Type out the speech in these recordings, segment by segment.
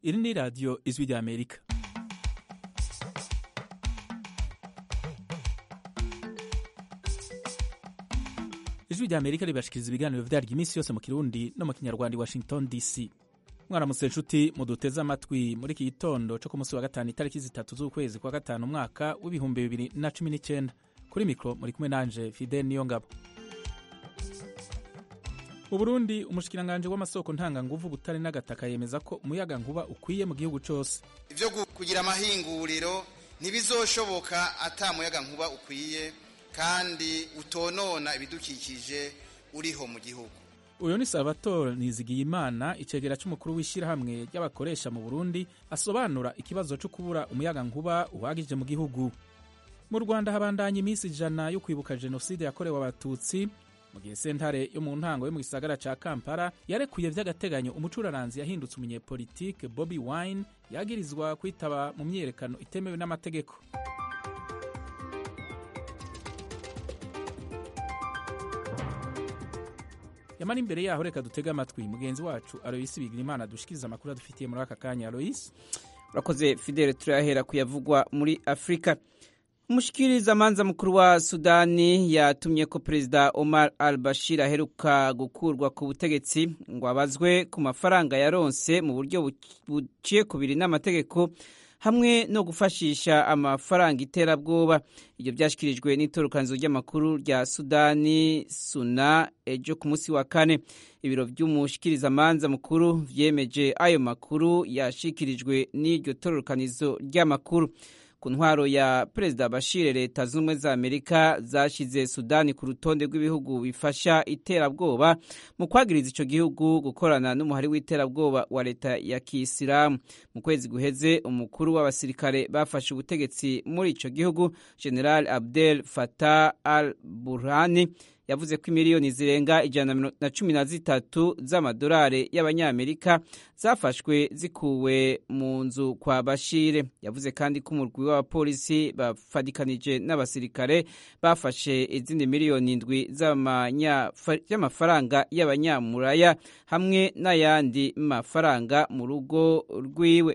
iri ni radiyo ijwi rya amerika ijwi rya amerika ribashikiriza ibiganiro vyaryo iminsi yose mu kirundi no mu kinyarwanda i washington dc mwaramutse nshuti muduteze amatwi muri iki gitondo co ku munsi wa gatanu itariki zitatu z'ukwezi kwa gatanu umwaka w'ibihumbi bibiri na cumi n'icenda kuri mikro muri kumwe nanje fidel niyongabo mu burundi umushikiranganje w'amasoko ntanganguvu butare n'agataka yemeza ko umuyaga nkuba ukwiye mu gihugu cose ivyo kugira amahinguriro ntibizoshoboka ata muyaga nkuba ukwiye kandi utonona ibidukikije uriho mu gihugu uyu ni salvatore nizigiyimana icegera c'umukuru w'ishirahamwe ry'abakoresha mu burundi asobanura ikibazo co kubura umuyaga nkuba uhagije mu gihugu mu rwanda habandanya iminsi ijana yo kwibuka jenoside yakorewe abatutsi mu gihe sentare yo mu ntango yo mu gisagara ca kampala yarekuye vy'agateganyo umucuraranzi yahindutse umunyepolitike bobi wine yagirizwa kwitaba mu myiyerekano itemewe n'amategeko yamara imbere yaho reka dutege amatwi mugenzi wacu aloyisi bigirimana dushikiriza amakuru adufitiye muri aka kanya aloyisi urakoze fidele turahera kuyavugwa muri afurika umushikirizamanza mukuru wa sudani yatumye ko perezida omar al bashir aheruka gukurwa ku butegetsi ngo abazwe ku mafaranga yaronse mu buryo buciye kubiri n'amategeko hamwe no gufashisha amafaranga iterabwoba ibyo byashyikirijwe n'itorokanizo ry'amakuru rya sudani suna ejo ku munsi wa kane ibiro by'umushikirizamanza mukuru vyemeje ayo makuru yashikirijwe n'iryo tororokanizo ry'amakuru ku ntwaro ya perezida bashir leta z'ubumwe za amerika zashize sudani ku rutonde rw'ibihugu bifasha iterabwoba mu kwagiriza ico gihugu gukorana n'umuhari w'iterabwoba wa leta ya kisilamu mu kwezi guheze umukuru w'abasirikare bafashe ubutegetsi muri ico gihugu general abdel fatah al burhani yavuze ko imiliyoni zirenga ijana na cumi na zitatu z'amadolari y'abanyamerika zafashwe zikuwe mu nzu kwa bashire yavuze kandi ko umurwi w'abapolisi bafadikanije n'abasirikare bafashe izindi miliyoni indwi z'amafaranga y'abanyamuraya hamwe n'ayandi mafaranga mu rugo rwiwe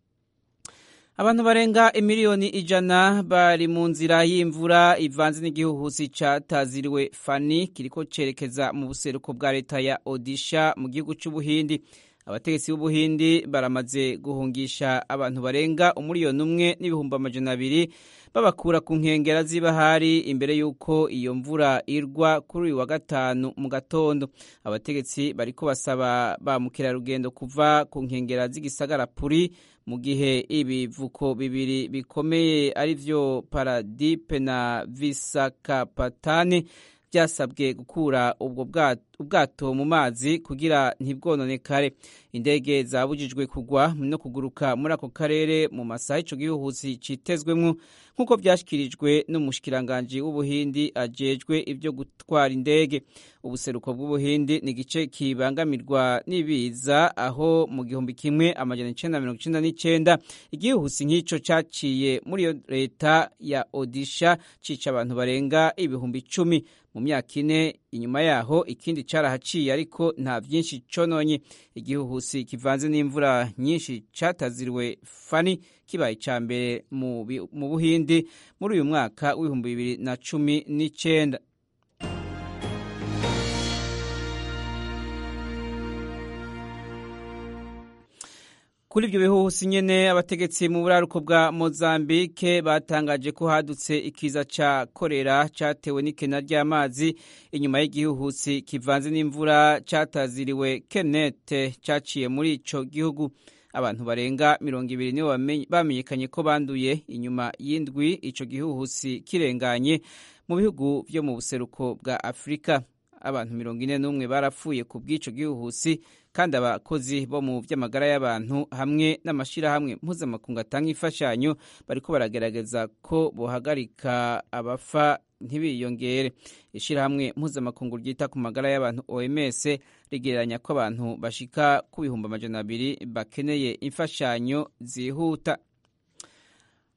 abantu barenga imiliyoni ijana bari mu nzira y'imvura ivanze n'igihuhusi cataziriwe fani kiriko cerekeza mu buseruko bwa leta ya odisha mu gihugu c'ubuhindi abategetsi b'ubuhindi baramaze guhungisha abantu barenga umuriyoni umwe n'ibihumbi amajana abiri babakura ku nkengera z'ibahari imbere y'uko iyo mvura irwa kuri uyu wa gatanu mu gatondo abategetsi bariko basaba ba mukerarugendo kuva ku nkengera z'igisagara puri mu gihe ibivuko bibiri bikomeye ari vyo paradipe na visakapatani byasabwe gukura ubwo ubwato mu mazi kugira ntibwononekare indege zabujijwe kugwa no kuguruka muri ako karere mu masaha ico gihuhusi citezwemwo nk'uko vyashyikirijwe n'umushikiranganji w'ubuhindi ajejwe ivyo gutwara indege ubuseruko bw'ubuhindi ni igice kibangamirwa n'ibiza aho mu gihumbi kimwe amajana icenda mirongo icenda n'icenda igihuhusi nk'ico caciye muri iyo leta ya odisha cica abantu barenga ibihumbi icumi mu myaka ine inyuma yaho ikindi carahaciye ariko nta vyinshi cononye igihuhusi kivanze n'imvura nyinshi cataziriwe fani kibaye ica mbere mu buhindi muri uyu mwaka w'ibihumbi bibiri na cumi n'icenda kuri ibyo bihuhusi nyene abategetsi mu buraruko bwa mozambike batangaje ko hadutse ikiza ca korera catewe n'ikena ry'amazi inyuma y'igihuhusi kivanze n'imvura cataziriwe kenete caciye muri ico gihugu abantu barenga mirongo ibiri nibo bamenyekanye ko banduye inyuma y'indwi ico gihuhusi kirenganye mu bihugu vyo mu buseruko bwa afurika abantu mirongo ine n'umwe barapfuye ku bw'ico gihuhusi kandi abakozi bo mu vy'amagara y'abantu hamwe n'amashirahamwe mpuzamakungu atanga imfashanyo bariko baragerageza ko bohagarika abafa ntibiyongere ishirahamwe mpuzamakungu ryita ku magara y'abantu oms rigereranya ko abantu bashika ku bihumbi amajana abiri bakeneye imfashanyo zihuta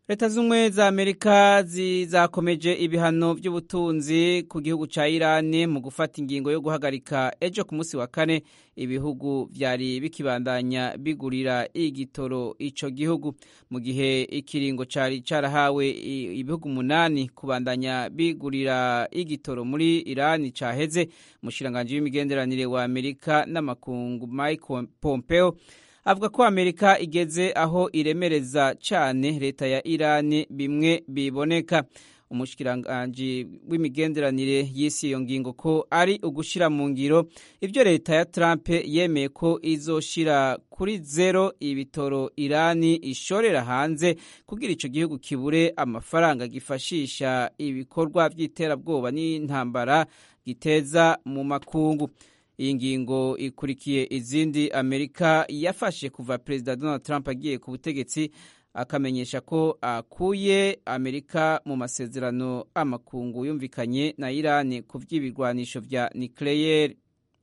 leta z'ubumwe za amerika zizakomeje ibihano by'ubutunzi ku gihugu cya irani mu gufata ingingo yo guhagarika ejo ku munsi wa kane ibihugu byari bikibandanya bigurira igitoro icyo gihugu mu gihe ikiringo cyari cyarahawe ibihugu umunani kubandanya bigurira igitoro muri irani cyaheze umushiranganji w'imigenderanire wa amerika n'amakungu mike pompeo avuga ko amerika igeze aho iremereza cyane leta ya irani bimwe biboneka umushikiranganji w'imigenderanire y'isi iyo ngingo ko ari ugushyira mu ngiro ibyo leta ya trump yemeye ko izoshira kuri zero ibitoro irani ishorera hanze kugira icyo gihugu kibure amafaranga gifashisha ibikorwa by'iterabwoba n'intambara giteza mu makungu iyi ngingo ikurikiye izindi amerika yafashe kuva perezida donald trump agiye ku butegetsi akamenyesha ko akuye amerika mu masezerano amakungu yumvikanye na irani ku by'ibirwanisho bya nucleaire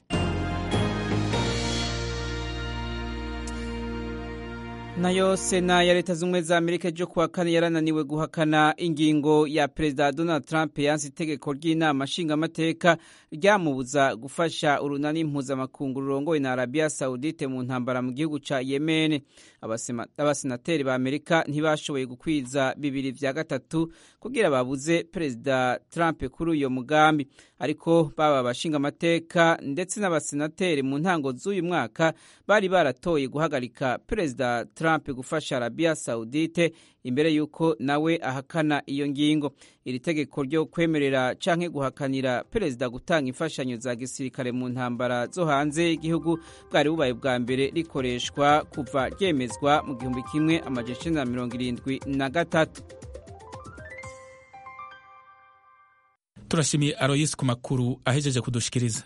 nayo sena ya leta z'ubumwe za amerika ejo kuwa kane yarananiwe guhakana ingingo ya perezida donald trump yanze itegeko ry'inama nshingamateka ryamubuza gufasha urunani mpuzamakungu rurongowe na arabiya sawudite mu ntambara mu gihugu ca yemen abasenateri ba amerika ntibashoboye gukwiza bibiri vya gatatu kugira babuze perezida trump kuri uyo mugambi ariko baba abashingamateka ndetse n'abasenateri mu ntango z'uyu mwaka bari baratoye guhagarika perezida trump gufasha arabiya sawudite imbere y'uko nawe ahakana iyo ngingo iri tegeko ryo kwemerera canke guhakanira perezida gutanga imfashanyo za gisirikare mu ntambara zo hanze y'igihugu bwari bubaye bwa mbere rikoreshwa kuva ryemezwa mu gihumbi kimwe amajana icenda na mirongo irindwi na gatatu turashimiye aroyisi ku makuru ahejeje kudushikiriza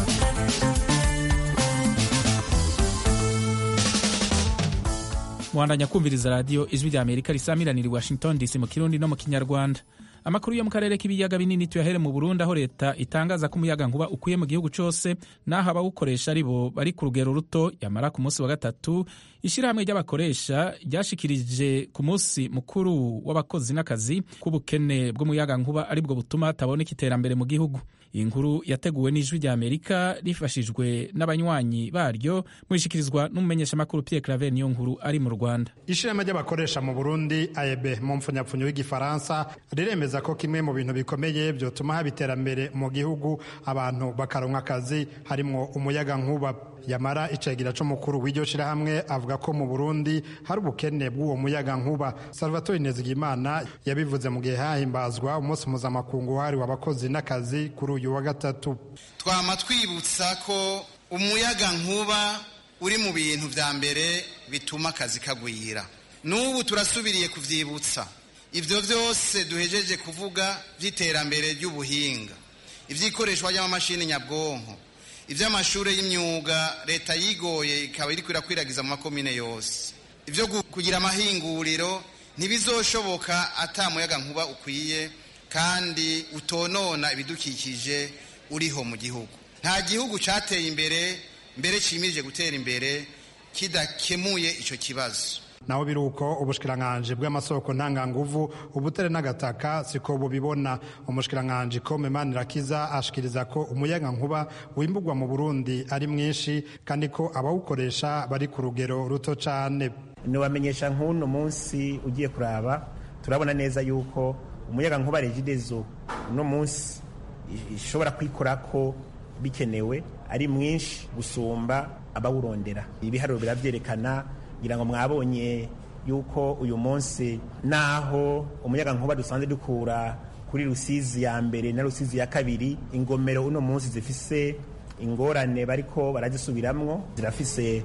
muhandanya kumviriza radiyo ijwi rya amerika risamiranira i washington dc mu kirundi no mu kinyarwanda amakuru yo mu karere k'ibiyaga binini tuyahere mu burundi aho leta itangaza ko umuyaga nkuba ukwiye mu gihugu cyose n'aho abawukoresha ari bo bari ku rugero ruto yamara ku munsi wa gatatu ishyirahamwe ry'abakoresha ryashikirije ku munsi mukuru w'abakozi n'akazi k'ubukene bw'umuyaga nkuba aribwo butuma hataboneka iterambere mu gihugu iyi nkuru yateguwe n'ijwi rya amerika rifashijwe n'abanywanyi baryo muyishyikirizwa n'umumenyeshamakuru pierre claver niyo nkuru ari mu rwanda ishirahamwe ry'abakoresha mu burundi aebe mu mpfunyapfunyo w'igifaransa riremeza ko kimwe mu bintu bikomeye byotuma haba iterambere mu gihugu abantu bakaronka akazi harimwo umuyaga nkuba yamara icegera c'umukuru w'iryo shirahamwe avuga ko mu burundi hari ubukene bw'uwo muyaga nkuba salvatore nezigimana yabivuze mu gihe hahimbazwa umunsi mpuzamakungu wahariwe abakozi n'akazi kuri uyu wa gatatu twama twibutsa ko umuyaga nkuba uri mu bintu vya mbere bituma akazi kagwira n'ubu turasubiriye kuvyibutsa ivyo vyose duhejeje kuvuga vy'iterambere ry'ubuhinga ivyikoreshwa ry'amamashini nyabwonko ivy'amashure y'imyuga leta yigoye ikaba iriko irakwiragiza mu makomine yose ivyo kugira amahinguriro ntibizoshoboka ata muyaga nkuba ukwiye kandi utonona ibidukikije uriho mu gihugu nta gihugu cateye imbere mbere cimirije gutera imbere kidakemuye ico kibazo naho biri uko ubushikiranganji bw'amasoko ntanganguvu ubutere n'agataka siko bubibona umushikiranganji kome manirakiza ashikiriza ko umuyaga nkuba wimbugwa mu burundi ari mwinshi kandi ko abawukoresha bari ku rugero ruto cane ntiwamenyesha nk'uno munsi ugiye kuraba turabona neza yuko umuyaga nkuba regidezo uno munsi ishobora kwikora ko bikenewe ari mwinshi gusumba abawurondera ibiharuro biravyerekana ngira ngo mwabonye yuko uyu munsi naho umuyaga nkuba dusanzwe dukura kuri rusizi ya mbere na rusizi ya kabiri ingomero uno munsi zifise ingorane bariko barazisubiramwo zirafise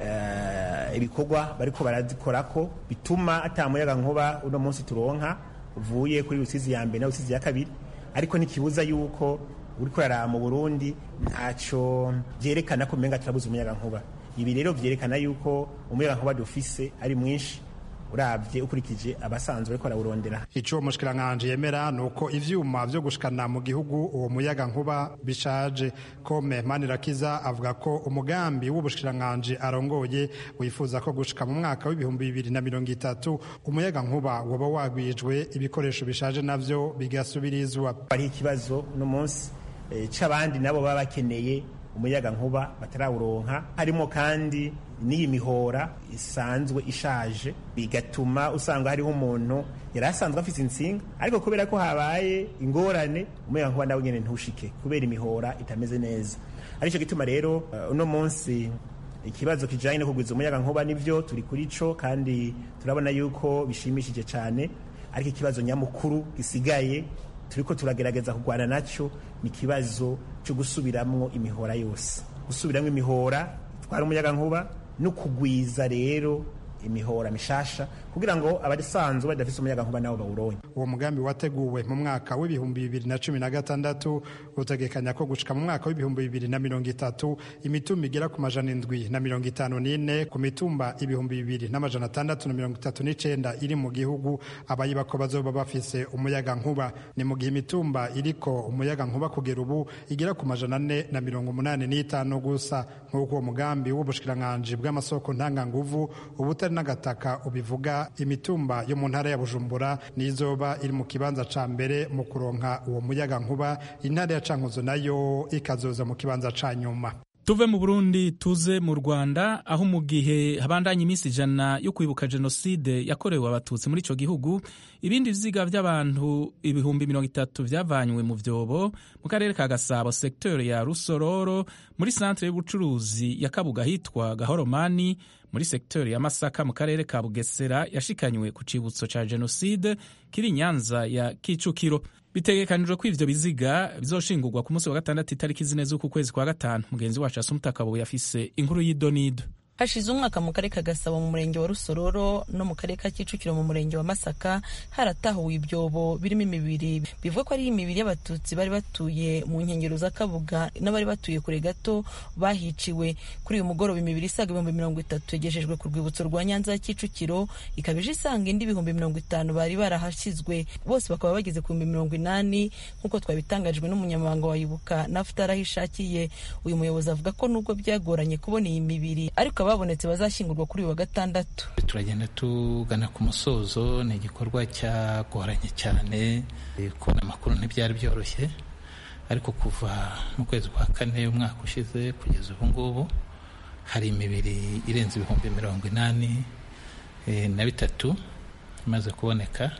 uh, ibikorwa bariko barazikorako bituma ata muyaga nkuba uno munsi turonka uvuye kuri rusizi ya mbere na rusizi ya kabiri ariko ntikibuza yuko uriko uraraba mu burundi ntaco vyerekana ko umenga turabuze umuyaga nkuba ibi rero vyerekana yuko umuyaga nkuba dufise ari mwinshi urabye ukurikije abasanzwe ariko barawurondera ico uwo mushikiranganji yemera ni uko ivyuma vyo gushikana mu gihugu uwo muyaga nkuba bishaje kome manirakiza avuga ko umugambi w'ubushikiranganji arongoye wifuza ko gushika mu mwaka w'ibihumbi bibiri na mirongo itatu umuyaga nkuba woba wagwijwe ibikoresho bishaje navyo bigasubirizwa hari ikibazo uno munsi eh, c'abandi nabo baba bakeneye umuyaga nkuba batarawuronka harimo kandi n'iyi mihora isanzwe ishaje bigatuma usanga hariho umuntu yari asanzwe afite insinga ariko kubera ko habaye ingorane umuyaga nkuba nawe nyene ntushike kubera imihora itameze neza aricyo gituma rero uh, uno munsi ikibazo kijanye no kugwiza umuyaga nkuba nivyo turi kuri co kandi turabona yuko bishimishije cyane ariko ikibazo nyamukuru gisigaye turiko turagerageza kurwana naco ni ikibazo cyo gusubiramwo imihora yose gusubiramwo imihora itwara umuyaga nkuba no kugwiza rero imihora mishasha kugira ngo abasanzwe badafise umuyaga nkuba nabo bawuronke uwo mugambi wateguwe mu mwaka w'ibihumbi bibiri na cumi na gatandatu utegekanya ko gushika mu mwaka w'ibihumbi bibiri na mirongo itatu imitumba igera ku majana indwi na mirongo itanu n'ine ku mitumba ibihumbi bibiri n'amajana atandatu na mirongo itatu n'icenda iri mu gihugu abayiba ko bazoba bafise umuyaga nkuba ni mu gihe imitumba iriko umuyaga nkuba kugera ubu igera ku majana ane na mirongo umunani n'itanu gusa nk'uko uwo mugambi w'ubushikiranganji bw'amasoko ntanganguvu ubutari n'agataka ubivuga imitumba yo mu ntara ya bujumbura nizoba iri mu kibanza ca mbere mu kuronka uwo muyaga nkuba intara ya cankuzo nayo ikazoza mu kibanza ca nyuma tuve mu burundi tuze mu rwanda aho mu gihe habandanya iminsi ijana yo kwibuka jenoside yakorewe abatutsi muri ico gihugu ibindi vyiga vy'abantu ibihumbi mirongo itatu vyavanywe mu vyobo mu karere ka gasabo sektori ya rusororo muri santere y'ubucuruzi ya kabuga hitwa gahoromani muri sektori ya masaka mu karere ka bugesera yashikanywe ku cibutso ca jenoside kiri nyanza ya kicukiro bitegekanijwe ko ivyo biziga bizoshingurwa ku munsi wa gatandatu itariki zine z'uku kwezi kwa gatanu mugenzi wacu asumutakabuye yafise inkuru y'idonido hashize umwaka mu karere ka gasabo mu murenge wa rusororo no mu karere ka kicukiro mu murenge wa masaka haratahuwe ibyobo birimo imibiri bivuga ko ari imibiri y'abatutsi bari batuye mu nkengero za kabuga n'abari batuye kure gato bahiciwe kuri uyu mugoroba imibiri isaga ibihumbi mirongo itatu yagejejwe ku rwibutso rwa nyanza ya kicukiro ikaba ije isanga indi ibihumbi mirongo itanu bari barahashyizwe bose bakaba bageze ku bihumbi mirongo inani nk'uko twabitangajwe n'umunyamabanga wa ibuka nafuta aho ishakiye uyu muyobozi avuga ko nubwo byagoranye kubona iyi mibiri ariko babonetse bazashyingurwa kuri uyu wa gatandatu turagenda tugana ku musozo ni igikorwa cyagoranye cyane kubona amakuru ntibyari byoroshye ariko kuva mu kwezi kwa kane umwaka ushize kugeza ubu ngubu hari imibiri irenze ibihumbi mirongo inani na bitatu imaze kuboneka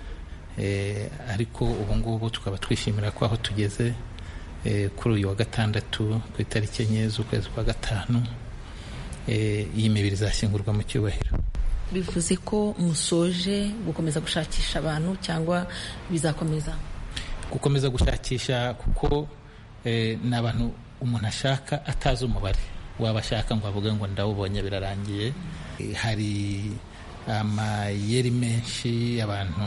ariko ubu ngubu tukaba twishimira ko aho tugeze kuri uyu wa gatandatu ku itariki enye z'ukwezi kwa gatanu iyi mibiri izashyingurwa mu cyubahiro bivuze ko musoje gukomeza gushakisha abantu cyangwa bizakomeza gukomeza gushakisha kuko ni abantu umuntu ashaka atazi umubare waba ashaka ngo avuge ngo ndawubonye birarangiye hari amayeri menshi abantu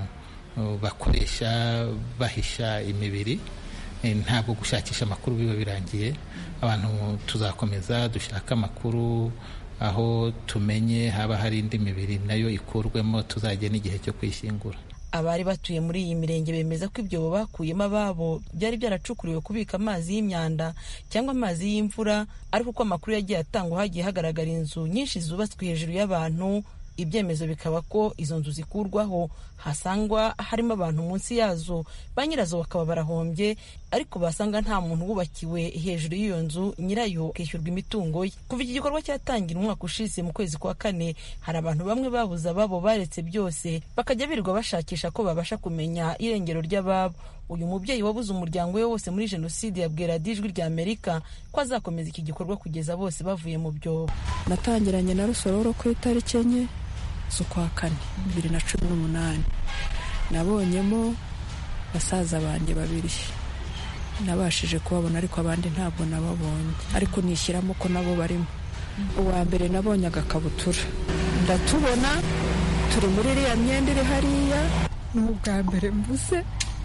bakoresha bahisha imibiri ntabwo gushakisha amakuru biba birangiye abantu tuzakomeza dushaka amakuru aho tumenye haba hari indi mibiri nayo ikurwemo tuzajya n'igihe cyo kwishyingura abari batuye muri iyi mirenge bemeza ko ibyobo bakuyemo ababo byari byaracukuriwe kubika amazi y'imyanda cyangwa amazi y'imvura ariko uko amakuru yagiye atangwa hagiye hagaragara inzu nyinshi zubatswe hejuru y'abantu ibyemezo bikaba ko izo nzu zikurwaho hasangwa harimo abantu munsi yazo ba nyirazo bakaba barahombye ariko basanga nta muntu wubakiwe hejuru y'iyo nzu nyirayo akishyurwa imitungo ye kuva iki gikorwa cyatangira umwaka ushize mu kwezi kwa kane hari abantu bamwe babuze ababo baretse byose bakajya birirwa bashakisha ko babasha kumenya irengero ry'ababo uyu mubyeyi wabuze umuryango we wose muri jenoside yabwira ijwi rya amerika ko azakomeza iki gikorwa kugeza bose bavuye mu byobo natangiranye na rusororo ku itariki enye z'ukwa kane bibiri na cumi n'umunani nabonyemo basaza banjye babiri nabashije kubabona ariko abandi ntabwo nababonye ariko nishyiramo ko nabo barimo uwa mbere nabonye agakabutura ndatubona turi muri iriya myenda iri hariya ni ubwa mbere mvuze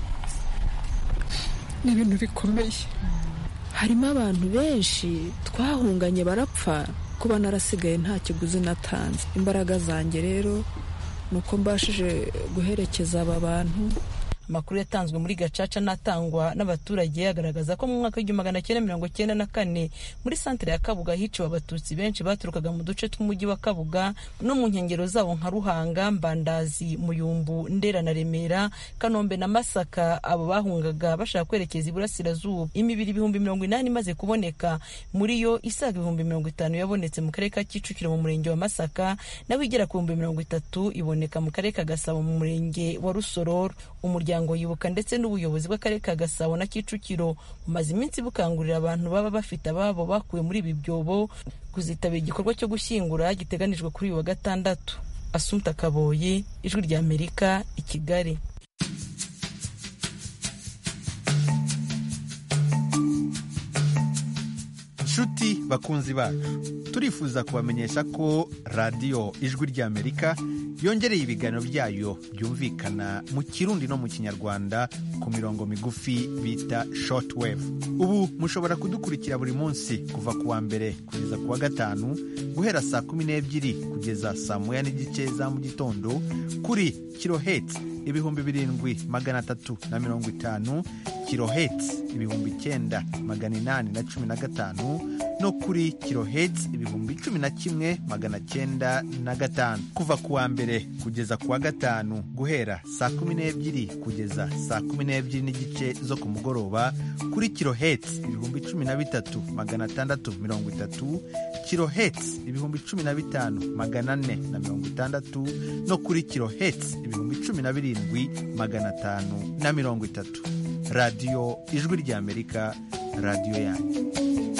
ni ibintu bikomeye harimo abantu benshi twahunganye barapfa kuba narasigaye nta kiguzi natanze imbaraga zanjye rero ni uko mbashije guherekeza aba bantu amakuru yatanzwe muri gacaca n'atangwa n'abaturage agaragaza ko mu mwaka w'igihumbi magana cyenda mirongo cyenda na kane muri santere ya kabuga hiciwe abatutsi benshi baturukaga mu duce tw'umujyi wa kabuga no mu nkengero zawo nka ruhanga mbandazi muyumbu ndera na remera kanombe na masaka abo bahungaga bashaka kwerekeza iburasirazuba imibiri ibihumbi mirongo inani imaze kuboneka muri yo isaga ibihumbi mirongo itanu yabonetse mu karere ka kicukiro mu murenge wa masaka naho igera ku bihumbi mirongo itatu iboneka mu karere ka gasabo mu murenge wa rusororo umuryango yibuka ndetse n'ubuyobozi bw'akarere ka gasabo na kicukiro bumaze iminsi bukangurira abantu baba bafite ababo bakuwe muri ibi byobo kuzitabira igikorwa cyo gushyingura giteganijwe kuri uyu wa gatandatu asumta kaboyi ijwi rya amerika i kigali nshuti bakunzi bacu turifuza kubamenyesha ko radiyo ijwi ry'amerika yongereye ibiganiro byayo byumvikana mu kirundi no mu kinyarwanda ku mirongo migufi bita shortwave ubu mushobora kudukurikira buri munsi kuva ku wa mbere kugeza ku wa gatanu guhera saa kumi n'ebyiri kugeza saa moya n'igice za mu gitondo kuri kiloheti ibihumbi birindwi magana atatu na mirongo itanu kiloheti ibihumbi icyenda magana inani na cumi na gatanu no kuri kiloheti ibihumbi cumi na kimwe magana cyenda na gatanu kuva ku wa mbere kugeza ku wa gatanu guhera saa kumi n'ebyiri kugeza saa kumi n'ebyiri n'igice zo ku mugoroba kuri kiloheti ibihumbi cumi na bitatu magana atandatu mirongo itatu kiloheti ibihumbi cumi na bitanu magana ane na mirongo itandatu no kuri kiloheti ibihumbi cumi na birindwi magana atanu na mirongo itatu radiyo ijwi ry'amerika radiyo yanyu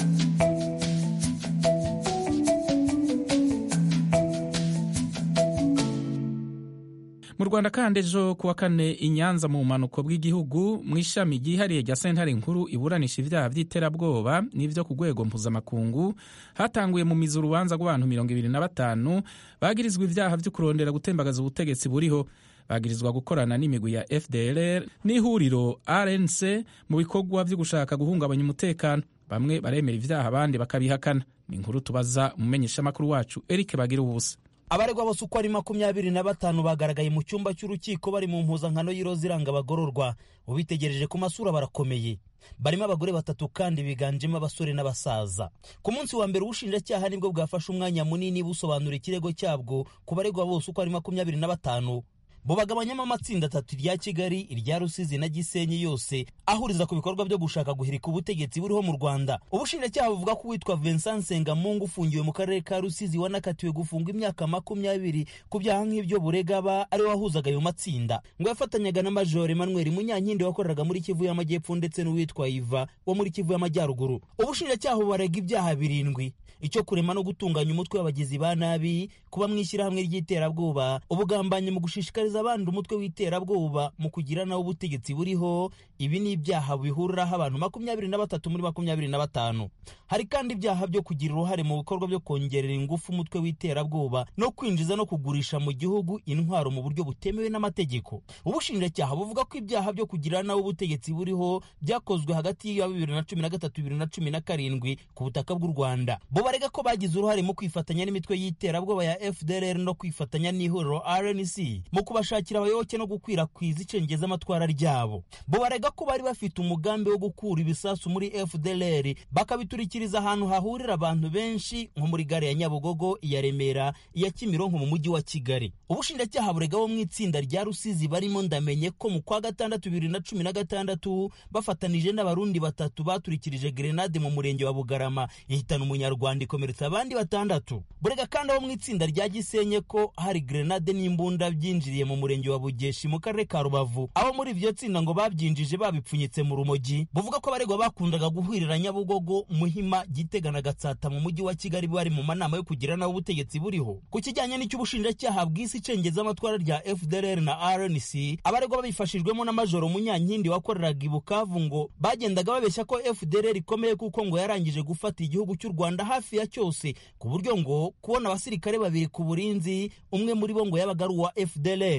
mu rwanda kandi ejo kuwa kane i nyanza mu bumanuko bw'igihugu mu ishami ryihariye rya sentare nkuru iburanisha ibyaha by'iterabwoba n'ibyo ku rwego mpuzamakungu hatanguye mu mizi urubanza rw'abantu mirongo ibiri na batanu bagirizwa ibyaha byo kurondera gutembagaza ubutegetsi buriho bagirizwa gukorana n'imigwi ya fdr n'ihuriro rnc mu bikorwa byo gushaka guhungabanya umutekano bamwe baremera ibyaha abandi bakabihakana ni inkuru tubaza umumenyeshamakuru wacu eric bagira ubusa abaregwa bose uko ari makumyabiri na batanu bagaragaye mu cyumba cy'urukiko bari mu mpuzankano y'iroza iranga abagororwa ubitegereje ku masura barakomeye barimo abagore batatu kandi biganjemo abasore n'abasaza ku munsi wa mbere ubushinjacyaha nibwo bwafashe umwanya munini busobanura ikirego cyabwo ku baregwa bose uko ari makumyabiri na batanu bo bagabanyamo amatsinda atatu irya kigali irya rusizi na gisenyi yose ahuriza ku bikorwa byo gushaka guhirika ubutegetsi buriho mu rwanda ubushinjacyaha buvuga ko uwitwa vincent nsengamungu ufungiwe mu karere ka rusizi wanakatiwe gufunga imyaka makumyabiri ku byaha nk'ibyo burega aba ariwe wahuzaga ayo matsinda ngo yafatanyaga na major emmanuel munyankindi wakoreraga muri kivu y'amajyepfo ndetse n'uwitwa iva wo muri kivu y'amajyaruguru ubushinjacyaha bubarega ibyaha birindwi icyo kurema no gutunganya umutwe w'abagizi ba nabi kuba mu ishyirahamwe ry'iterabwoba ubugambanyi mu gushishikariza abandi umutwe w'iterabwoba mu kugira nawo ubutegetsi buriho ibi ni ibyaha bihuriraho abantu makumyabiri na batatu muri makumyabiri na batanu hari kandi ibyaha byo kugira uruhare mu bikorwa byo kongerera ingufu umutwe w'iterabwoba no kwinjiza no kugurisha mu gihugu intwaro mu buryo butemewe n'amategeko ubushinjacyaha buvuga ko ibyaha byo kugira nawo ubutegetsi buriho byakozwe hagati ya bibiri na cumi na gatatu bibiri na cumi na karindwi ku butaka bw'u rwanda bo barega ko bagize uruhare mu kwifatanya n'imitwe y'iterabwoba ya fdr no kwifatanya n'ihuriro rnc mu kubashakira abayoboke no gukwirakwiza icengezamatwara ryabo bo barega ko bari bafite umugambi wo gukura ibisasu muri fdr bakabiturikiriza ahantu hahurira abantu benshi nko muri gare ya nyabugogo iya remera iya kimironko mu mujyi wa kigali ubushinjacyaha burega bo mu itsinda rya rusizi barimo ndamenye ko mu kwa gatandatu bibiri na cumi na gatandatu bafatanije n'abarundi batatu baturikirije grenade mu murenge wa bugarama ihitana umunyarwanda ikomeretsa abandi batandatu burega kandi abo mu itsinda rya gisenye ko hari grenade n'imbunda byinjiriye mu murenge wa bugeshi mu karere ka rubavu abo muri iryo tsinda ngo babyinjije babipfunyitse mu rumogi buvuga ko abaregwa bakundaga guhurira nyabugogo muhima gitega na gatsata mu mujyi wa kigali bari mu manama yo kugira naho ubutegetsi buriho ku kijyanye n'icy'ubushinjacyaha bw'isi icengezamatwara rya fdr na rnc abaregwa babifashijwemo na majoro munyankindi wakoreraga i bukavu ngo bagendaga babeshya ko fdr ikomeye kuko ngo yarangije gufata igihugu cy'u rwanda hafi ya cyose ku buryo ngo kubona abasirikare babiri ku burinzi umwe muri bo ngo yabaga ari uwa fdr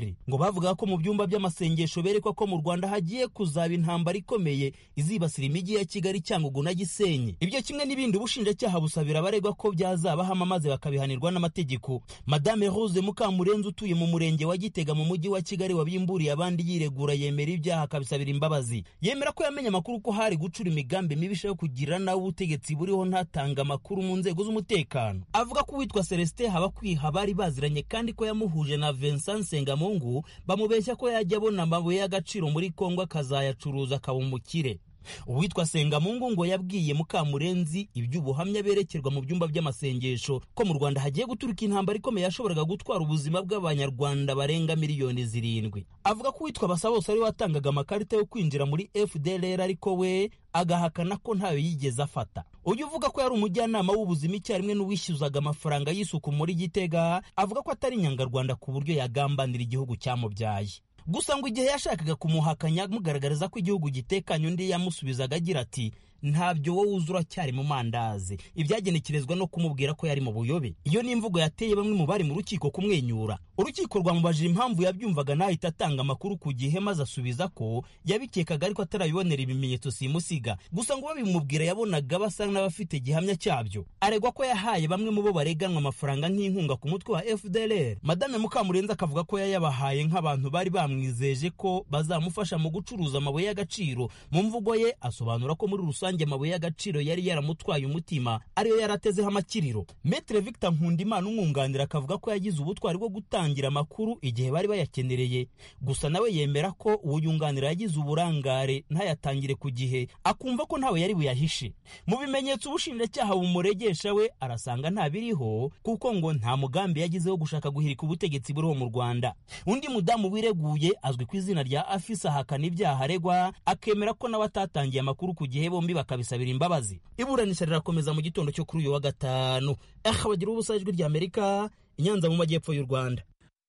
fdlr ngo bavuga ko mu byumba by'amasengesho berekwa ko mu rwanda hagiye kuzaba intambara ikomeye izibasira imijyi ya kigali cyangugu na gisenyi ibyo kimwe n'ibindi ubushinjacyaha busabira abaregwa ko byazabahama maze bakabihanirwa n'amategeko madame rose mukamurenzi utuye mu murenge wa gitega mu mujyi wa kigali wabimburiye abandi yiregura yemera ibyaha akabisabira imbabazi yemera ko yamenye amakuru ko hari gucura imigambi mibisha yo kugira nawe ubutegetsi buriho ntatanga amakuru mu nzego z'umutekano avuga ko uwitwa celestin habakwiha bari baziranye kandi ko yamuhuje na vincent sengamungu bamubeshya ko yajya abona amabuye y'agaciro muri kongo akazayacuruza akaba umukire uwitwa sengamungu ngo yabwiye mukamurenzi iby'ubuhamya berekerwa mu byumba by'amasengesho ko mu rwanda hagiye guturuka intambara ikomeye yashoboraga gutwara ubuzima bw'abanyarwanda barenga miliyoni zirindwi avuga ko uwitwa basabose ari watangaga amakarita yo kwinjira muri fdlr ariko we agahakana ko ntayo yigeze afata uyu uvuga ko yari umujyanama w'ubuzima icyarimwe n'uwishyuzaga amafaranga y'isuku muri gitega avuga ko atari inyangarwanda ku buryo yagambanira igihugu cyamubyaye gusa ngo igihe yashakaga kumuhakanya amugaragariza ko igihugu gitekanye undi yamusubizaga agira ati ntabyo wowe uzi uracyari mu mandazi ibyagenekerezwa no kumubwira ko yari mu buyobe iyo ni imvugo yateye bamwe mu bari mu rukiko kumwenyura urukiko rwamubajije impamvu yabyumvaga ntahita atanga amakuru ku gihe maze asubiza ko yabikekaga ariko atarabibonera ibimenyetso simusiga gusa ngo babimubwira yabonaga basa n'abafite gihamya cyabyo aregwa ko yahaye bamwe mu bo bareganwa amafaranga nk'inkunga ku mutwe wa fdlr madame mukamurenzi akavuga ko yayabahaye nk'abantu bari bamwizeje ko bazamufasha mu gucuruza amabuye y'agaciro mu mvugo ye asobanura ko muri rusange rusange amabuye y'agaciro yari yaramutwaye umutima ariyo yaratezeho amakiriro metre victor nkundimana umwunganira akavuga ko yagize ubutwari bwo gutangira amakuru igihe bari bayakenereye gusa nawe yemera ko uwo yunganira yagize uburangare ntayatangire ku gihe akumva ko ntawe yari buyahishe mu bimenyetso ubushinjacyaha bumuregesha we arasanga nta biriho kuko ngo nta mugambi yagize wo gushaka guhirika ubutegetsi buriho mu rwanda undi mudamu wireguye azwi ku izina rya afisa ahakana ibyaha aregwa akemera ko nawe atatangiye amakuru ku gihe bombi bakabisabira imbabazi iburanisha rirakomeza mu gitondo cyo kuri uyu wa gatanu aha bagira ubusa ijwi rya amerika inyanza mu majyepfo y'u rwanda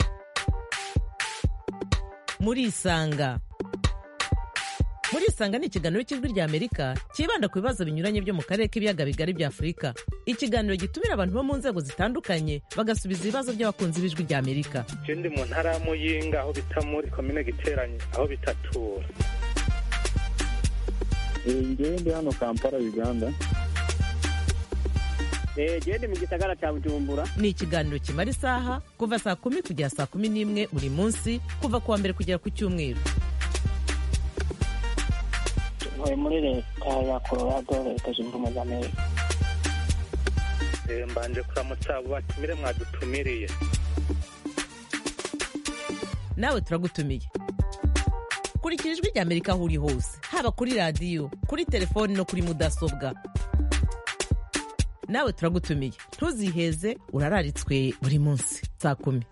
muri isanga muri isanga ni ikiganiro cy'ijwi rya amerika cyibanda ku bibazo binyuranye byo mu karere k'ibiyaga bigari bya afurika ikiganiro gitumira abantu bo mu nzego zitandukanye bagasubiza ibibazo by'abakunzi b'ijwi rya amerika ndi mu ntara ya muyinga aho bita muri komine giteranye aho bitatura ngewe ndi hano kampala uganda gende mu gisagara cya bujumbura ni ikiganiro kimara isaha kuva saa kumi kugera saa kumi n'imwe buri munsi kuva ku wa mbere kugera ku cyumweru ntuye muri leta ya colorado leta zunze ubumwe za amerika mbanje kuramutsa abo batumire mwadutumiriye nawe turagutumiye kurikira ijwi rya amerika aho uri hose haba kuri radiyo kuri telefoni no kuri mudasobwa nawe turagutumiye ntuziheze urararitswe buri munsi saa kumi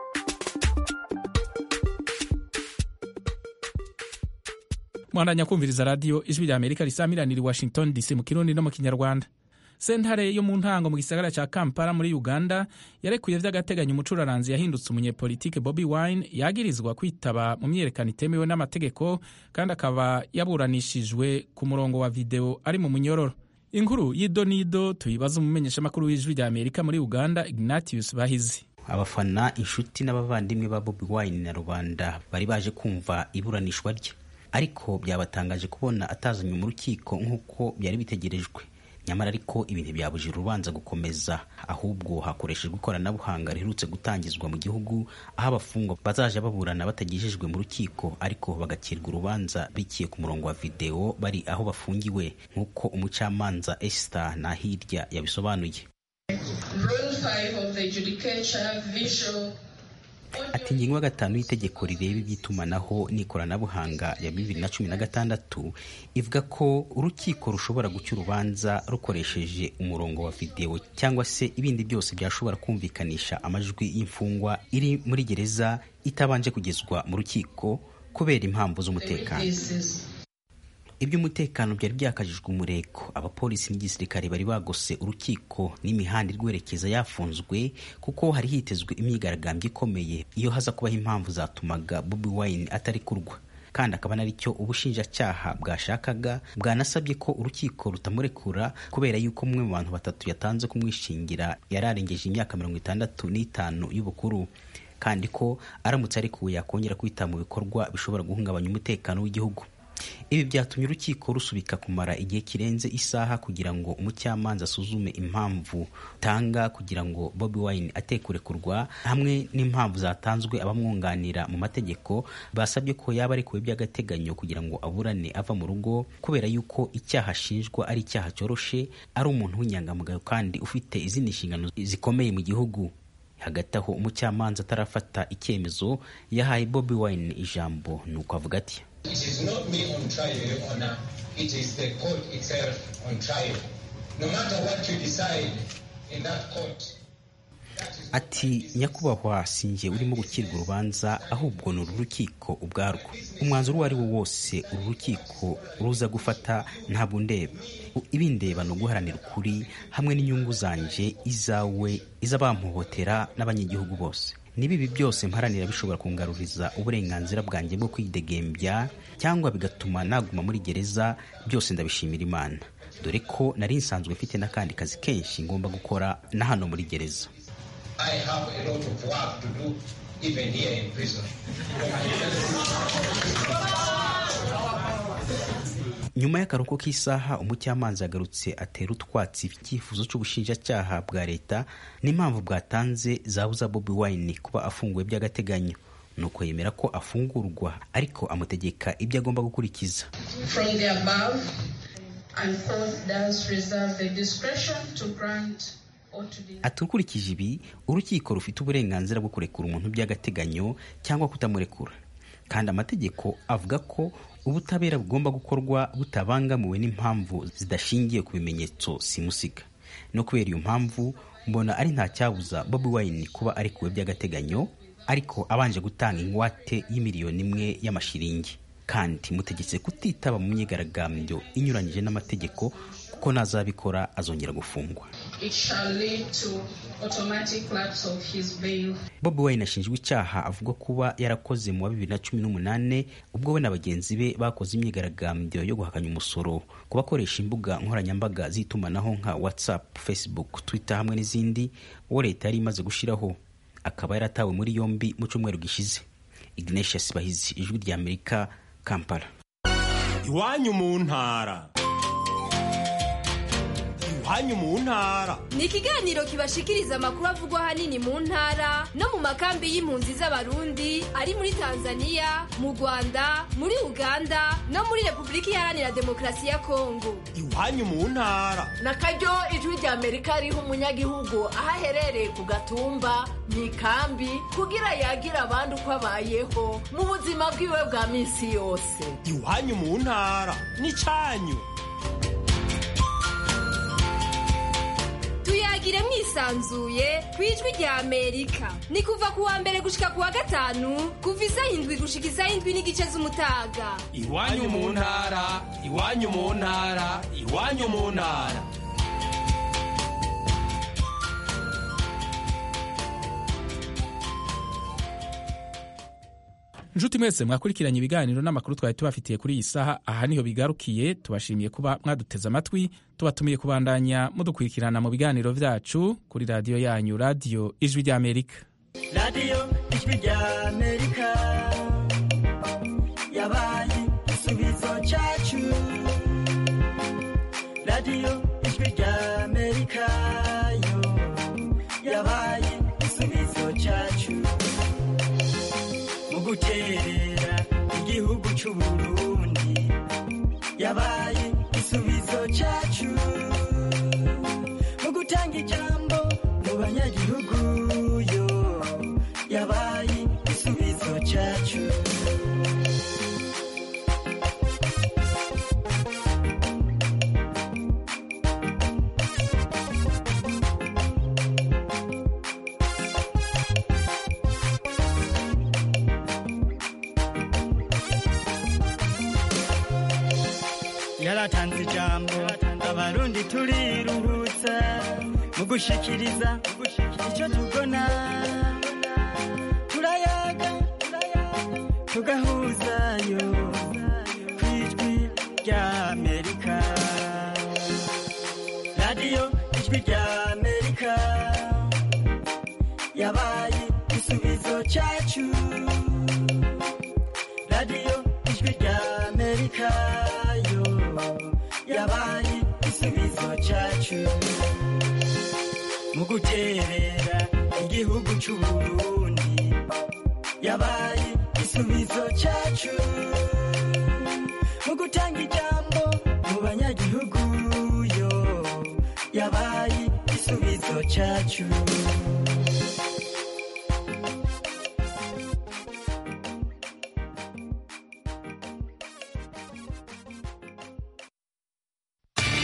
mwandanya kumviriza radiyo ijwi rya amerika risamiranira i washington dc mu kirundi no mu kinyarwanda sentare yo mu ntango mu gisagara cya kampala muri uganda yarekuye by'agateganyo umucuraranzi yahindutse umunyepolitike bobi wine yagirizwa kwitaba mu myiyerekano itemewe n'amategeko kandi akaba yaburanishijwe ku murongo wa videwo ari mu munyororo inkuru y'idonido tuyibaza umumenyeshamakuru w'ijwi rya amerika muri uganda ignatius bahizi abafana inshuti n'abavandimwe ba bobi wine na rubanda bari baje kumva iburanishwa rye ariko byabatangaje kubona atazanywe mu rukiko nk'uko byari bitegerejwe nyamara ariko ibintu byabujije urubanza gukomeza ahubwo hakoreshejwe ikoranabuhanga riherutse gutangizwa mu gihugu aho abafungwa bazaja baburana batagejejwe mu rukiko ariko bagakirwa urubanza bikiye ku murongo wa videwo bari aho bafungiwe nk'uko umucamanza Esther Nahirya yabisobanuye ati ingingo ya gatanu y'itegeko rireba iby'itumanaho n'ikoranabuhanga ya bibiri na cumi na gatandatu ivuga ko urukiko rushobora guca urubanza rukoresheje umurongo wa videwo cyangwa se ibindi byose byashobora kumvikanisha amajwi y'imfungwa iri muri gereza itabanje kugezwa mu rukiko kubera impamvu z'umutekano iby'umutekano byari byakajijwe umurego abapolisi n'igisirikare bari bagose urukiko n'imihanda irwerekeza yafunzwe kuko hari hitezwe imyigaragambyo ikomeye iyo haza kubaho impamvu zatumaga bobi wine atari kurwa kandi akaba naricyo ubushinjacyaha bwashakaga bwanasabye ko urukiko rutamurekura kubera yuko umwe mu bantu batatu yatanze kumwishingira yari arengeje imyaka mirongo itandatu n'itanu y'ubukuru kandi ko aramutse arekuwe yakongera kwita mu bikorwa bishobora guhungabanya umutekano w'igihugu ibi byatumye urukiko rusubika kumara igihe kirenze isaha kugira ngo umucamanza asuzume impamvu tanga kugira ngo Bobi Wine atekurekurwa hamwe n'impamvu zatanzwe abamwunganira mu mategeko basabye ko yaba arekuwe by'agateganyo kugira ngo aburane ava mu rugo kubera yuko icyaha ashinjwa ari icyaha cyoroshe ari umuntu w'inyangamugayo kandi ufite izindi nshingano zikomeye mu gihugu hagati aho umucamanza atarafata icyemezo yahaye Bobi Wine ijambo nuko avuga ati It is not me on trial, Your Honor. It is the court itself on trial. No matter what you decide in that court, ati nyakubahwa sinjye urimo gukirwa urubanza ahubwo ni uru rukiko ubwarwo umwanzuro uwo ari wo wose uru rukiko ruza gufata ntabwo ndeba ibindeba ni uguharanira ukuri hamwe n'inyungu zanje izawe iz'abampohotera n'abanyagihugu bose niba ibi byose mparanira bishobora kungaruriza uburenganzira bwanjye bwo kwidegembya cyangwa bigatuma naguma muri gereza byose ndabishimira imana dore ko nari nsanzwe mfite n'akandi kazi kenshi ngomba gukora na hano muri gereza I have a lot of work to do even here in prison. nyuma y'akaruhuko k'isaha umucamanza yagarutse atera utwatsi icyifuzo cy'ubushinjacyaha bwa leta n'impamvu bwatanze zabuza Bobi Wine kuba afunguwe by'agateganyo nuko yemera ko afungurwa ariko amutegeka ibyo agomba gukurikiza From the above, and court does reserve the discretion to grant or to deny. ati ukurikije ibi urukiko rufite uburenganzira bwo kurekura umuntu by'agateganyo cyangwa kutamurekura kandi amategeko avuga ko ubutabera bugomba gukorwa butabangamiwe n'impamvu zidashingiye ku bimenyetso simusiga no kubera iyo mpamvu mbona ari nta cyabuza Bobi Wine kuba arekuwe by'agateganyo ariko abanje gutanga ingwate y'imiliyoni imwe y'amashiringi kandi mutegetse kutitaba mu myigaragambyo inyuranyije n'amategeko kuko nazabikora azongera gufungwa It shall lead to automatic lapse of his bail. Bobi Wine ashinjwa icyaha avuga kuba yarakoze mu wa bibiri na cumi n'umunani ubwo we na bagenzi be bakoze imyigaragambyo yo guhakanya umusoro ku bakoresha imbuga nkoranyambaga z'itumanaho nka WhatsApp, Facebook, Twitter hamwe n'izindi uwo leta yari imaze gushyiraho akaba yaratawe muri yombi mu cyumweru gishize Ignatius Bahizi ijwi rya Amerika Kampala iwanyu mu ntara iwanyu mu ntara ni ikiganiro kibashikiriza amakuru avugwa ahanini mu ntara no mu makambi y'impunzi z'abarundi ari muri tanzania mu rwanda muri uganda no muri repubulika iharanira demokarasi ya kongo iwanyu mu ntara na karyo ijwi rya amerika riha umunyagihugu aho aherereye ku gatumba mu ikambi kugira yagira abandi uko abayeho mu buzima bwiwe bwa minsi yose iwanyu mu ntara n'icyanyu tuyagire mwisanzuye ku ijwi rya amerika ni kuva ku wa mbere gushika ku wa gatanu kuva isaha indwi gushika isaha indwi n'igice z'umutaga iwanyu mu ntara iwanyu mu ntara iwanyu mu ntara nshuti mwese mwakurikiranye ibiganiro n'amakuru twari tubafitiye kuri iyi saha aha niho bigarukiye tubashimiye kuba mwaduteze amatwi tubatumiye kubandanya mudukurikirana mu biganiro byacu kuri radiyo yanyu radiyo ijwi ry'amerika radiyo ijwi ry'amerika yabaye igisubizo cyacu radiyo ijwi ry'amerika yo yabaye igisubizo cyacu mu guterera igihugu cy'u Burundi yabaye igisubizo cyacu mu gutanga ijambo mu banyagihugu yo yabaye igisubizo cyacu yaratanze ijambo abarundi turiruhutsa mu gushikiriza icyo tubona turayaga tugahuzayo ku ijwi rya amerika radiyo ijwi rya amerika yabaye igisubizo cyacu radiyo ijwi rya amerika yo yabaye igisubizo cyacu mu guterera igihugu cy'u burundi yabaye igisubizo cyacu mu gutanga ijambo mu banyagihugu yo yabaye igisubizo cyacu